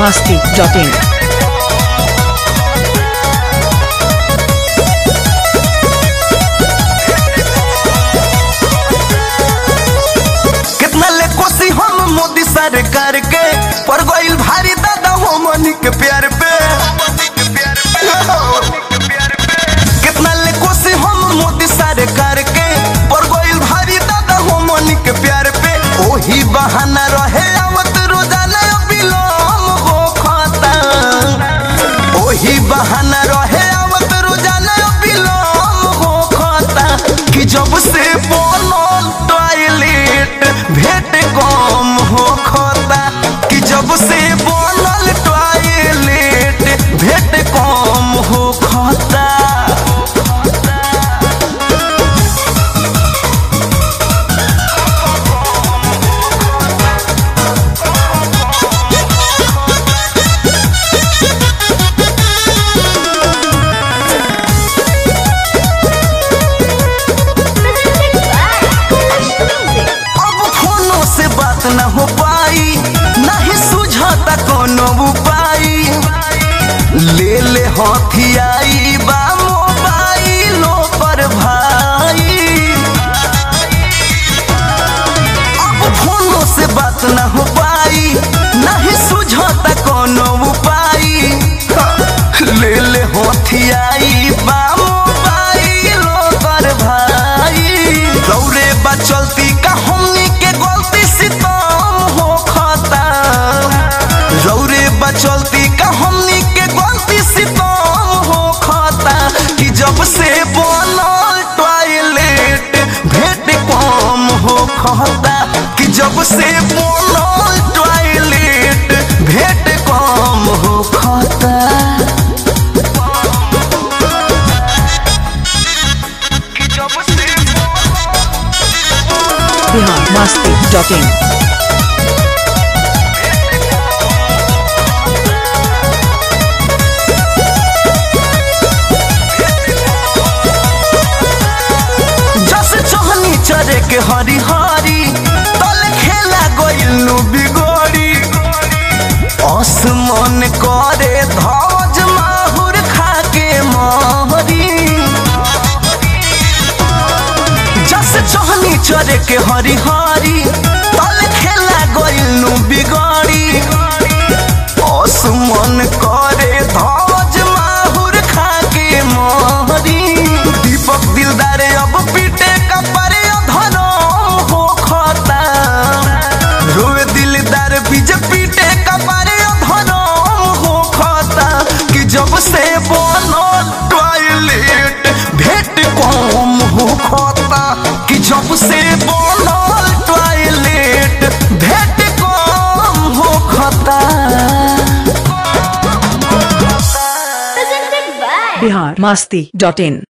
masti.in. कितना ले कोसी हम मोदी सरकार के पर गइल भारी दादा हो मनी के प्यार पे कितना ले कोसी हम मोदी सरकार के पर गइल भारी दादा हो मनी के प्यार पे ओही बहाना रहे आवत रोजाना बिलोम हो खाता ओही बहाना रहे आवत रोजाना बिलोम हो खाता कि जब से बनल टॉयलेट भेट कम हो खाता कि जब से बनल टॉयलेट भेट कम हो खाता अब फोनों से बात न हो पाई नहीं सुझाता कोनो उपाय ले ले हथियाई बा मोबाइलों पर भाई अब फोनों से बात न हो पाई नहीं सुझाता कोनो उपाय ले ले हथियाई बा मोबाइलों पर भाई दौड़े बा चलती का हमनी के गलती सितम हो खाता रौरे बचलती का हमनी के गलती सितम हो खाता कि जब से बनल टॉयलेट भेट कम हो खाता कि जब से बनल टॉयलेट भेट कम हो खाता कि जब से Bihar masti.in. जस चहनी चरे के हरी हरी तल खेला गइलू बिगोरी असमन करे धवज माहुर खाके महरी जस चहनी चरे के हरी हरी तल खेला गइलू बिगोरी असमन करे धवज माहुर खाके महरी दीपक दिलदार अब पीटे का परे धरम हो खता रोए दिलदार बीज पीटे का परे धरम हो खता कि जब से बनल टॉयलेट भेट कम हो खता कि जब से बनल टॉयलेट भेट कम हो खता presented by Bihar masti.in.